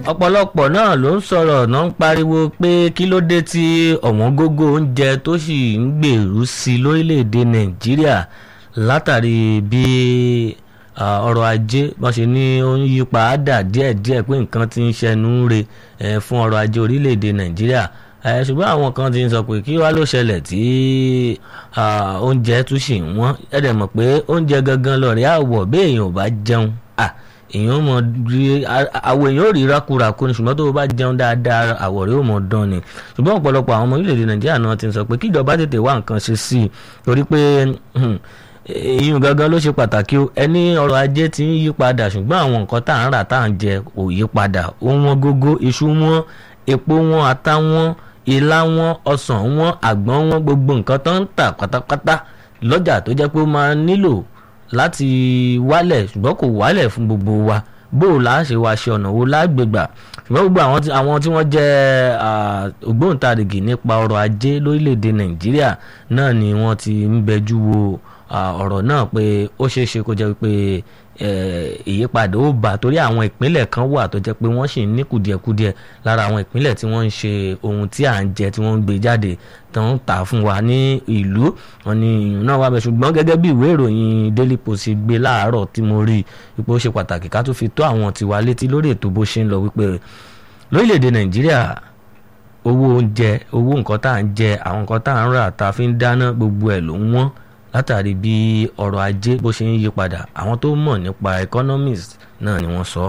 ọ̀pọ̀lọpọ̀ náà ló ń sọ̀rọ̀ náà ń pariwo pé kí ló dé tí ọ̀wọ́n gógó oúnjẹ tó sì ń gbèrú sí i lórílẹ̀‐èdè nàìjíríà látàrí bí ọrọ̀ ajé wọ́n ṣe ní ó ń yí padà díẹ̀díẹ̀ pé nǹkan ti ń ṣẹnu re fún ọrọ̀ ajé orílẹ̀‐èdè nàìjíríà ṣùgbọ́n àwọn kan ti ń sọ pé kí wá ló ṣẹlẹ̀ tí oúnjẹ tún ṣì ń wọ́n ẹ̀dẹ̀ mọ̀ pé oúnjẹ gangan lọ́ọ̀rẹ́ àwọ̀ bí èèyàn ò bá jẹun èèyàn mọ rí àwọ̀ èèyàn ò rí rákúrakú ni ṣùgbọ́n tó o bá jẹun dáadáa àwọ̀ rẹ̀ ò mọ dán ni ṣùgbọ́n ọ̀pọ̀lọpọ̀ àwọn ọmọ orílẹ̀-èdè nàìjíríà náà ti sọ pé kíjọba tètè wá nǹkan ṣe sí i torí pé ìyún gangan ló ṣe pàtàkì o ẹni ọrọ̀ ajé ti ń yí padà ṣùgbọ́n àwọn nǹkan tá à ń rà tá à ń jẹ ò yí padà ó wọ́n gógó iṣu wọ́n epo wọ́n ata wọ́n ilá wọ́n ọsàn wọ́n àgbọn wọ́n gbogbo nǹkan tó ń tà pátápátá lọ́jà tó jẹ́ pé ó máa nílò láti wálẹ̀ ṣùgbọ́n kò wálẹ̀ fún gbogbo wa bó o là á ṣe wá ṣe ọ̀nà wo lágbègbà ṣùgbọ́n gbogbo àwọn tí wọ́n jẹ́ ògbóǹtarìgì nípa ọrọ̀ ajé lórílẹ̀‐èdè nàìjíríà náà ni wọ́n ti ń bẹjú wo ọ̀rọ̀ náà pé ó ṣeé ṣe kó jẹ́ pé ìyípadà ó bá torí àwọn ìpínlẹ̀ kan wà tó jẹ́ pé wọ́n sì ń ní kùdìẹ̀kudiẹ lára àwọn ìpínlẹ̀ tí wọ́n ń ṣe ohun tí à ń jẹ tí wọ́n ń gbé jáde tó ń tà fún wa ní ìlú wọn ni ìyún náà wà bẹ́ẹ̀ ṣùgbọ́n gẹ́gẹ́ bí ìwé ìròyìn Daily Post gbé láàárọ̀ tí mo rí ipò ṣe pàtàkì ká tó fi tó àwọn tiwa létí lórí ètò bó ṣe ń lọ wípé lórílẹ̀‐èdè Nàìjíríà owó oúnjẹ owó nǹkan tá à ń jẹ àwọn nǹkan tá à ń rà tá a fi ń dáná gbogbo ẹ̀ ló ń wọ́n látàrí bí ọrọ̀ ajé bó ṣe ń yí padà àwọn tó mọ̀ nípa economics náà ni wọ́n sọ.